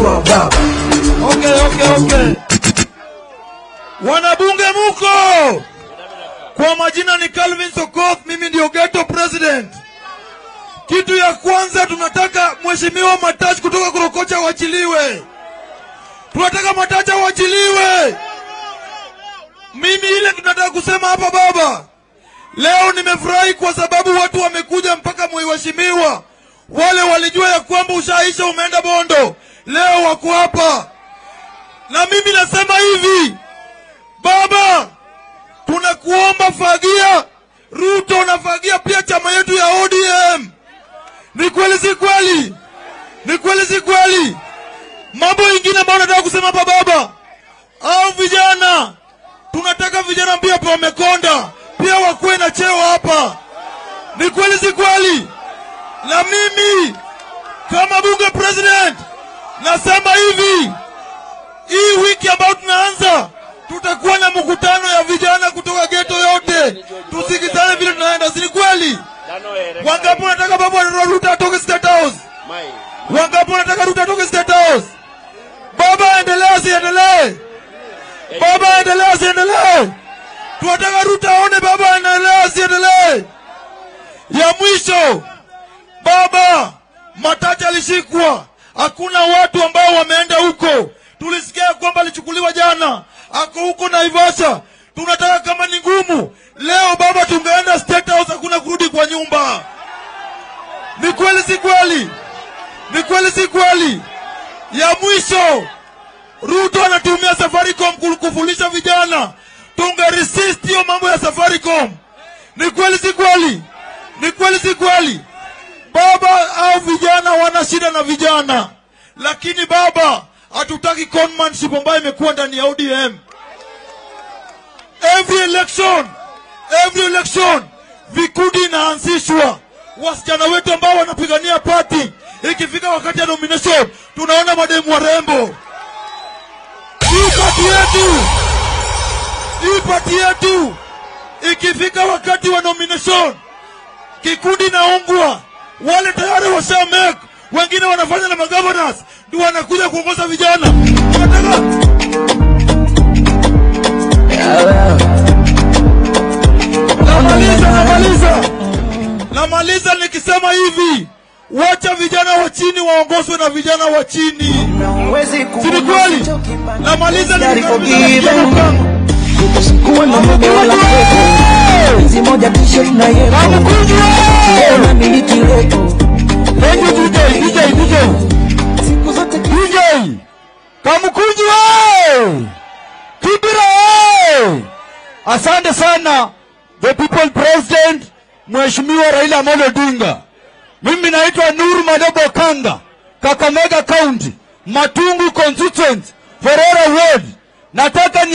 mheshimiwa baba. Okay, okay, okay. Wanabunge muko? Kwa majina ni Calvin Sokoth, mimi ndio ghetto president. Kitu ya kwanza tunataka mheshimiwa Matachi kutoka Korokocha wachiliwe. Tunataka Matachi wachiliwe. Mimi ile tunataka kusema hapa baba, leo nimefurahi kwa sababu watu wamekuja mpaka mheshimiwa. Wale walijua ya kwamba ushaisha umeenda Bondo, leo wako hapa na mimi nasema hivi baba, tunakuomba fagia Ruto na fagia pia chama yetu ya ODM. Ni kweli si kweli? Ni kweli si kweli? Mambo ingine ambayo nataka kusema hapa baba, au vijana, tunataka vijana pia pa wamekonda pia wakuwe na cheo hapa. Ni kweli si kweli? Na mimi kama bunge president nasema hivi hii wiki ambayo tunaanza tutakuwa na mkutano ya vijana kutoka geto yote, tusikizane vile tunaenda, si ni kweli? Wangapi wanataka babu wa Ruto atoke State House? Wangapi wanataka Ruto atoke State House? Baba aendelee asiendelee? Baba aendelee asiendelee? Tunataka Ruto aone baba aendelee asiendelee? Ya mwisho, baba Matachi alishikwa, hakuna watu ambao wameenda huko. Tulisikia kwamba alichukuliwa jana, ako huko Naivasha. Tunataka kama ni ngumu leo baba, tungeenda State House, hakuna kurudi kwa nyumba. Ni kweli si kweli? Ni kweli si kweli? Ya mwisho, Ruto anatumia Safaricom ku- kufulisha vijana, tunge resist hiyo mambo ya Safaricom. Ni kweli si kweli? Ni kweli si kweli? Baba au vijana wana shida na vijana, lakini baba, hatutaki conmanship ambayo imekuwa ndani ya ODM. Every election, every election vikundi inaanzishwa, wasichana wetu ambao wanapigania party, ikifika wakati ya nomination tunaona mademu warembo. Hii party yetu, hii party yetu, ikifika wakati wa nomination kikundi naungwa, wale tayari washa make, wengine wanafanya na magovernors, ndio wanakuja kuongoza vijana. Tunataka namaliza, namaliza, namaliza nikisema hivi, wacha vijana wa chini waongozwe na vijana wa chini, si ni kweli? Namaliza nikisema kuwa na mume wala mtoto Penzi moja t-shirt na yebo Tena miliki lebo Thank you DJ, DJ, DJ. Siku zote DJ Kamukunji we! Kibira we! Asante sana the people president Mheshimiwa Raila Amolo Odinga. Mimi naitwa Nuru Madobo Kanga, Kakamega County, Matungu constituency, Forora Ward. Nataka ni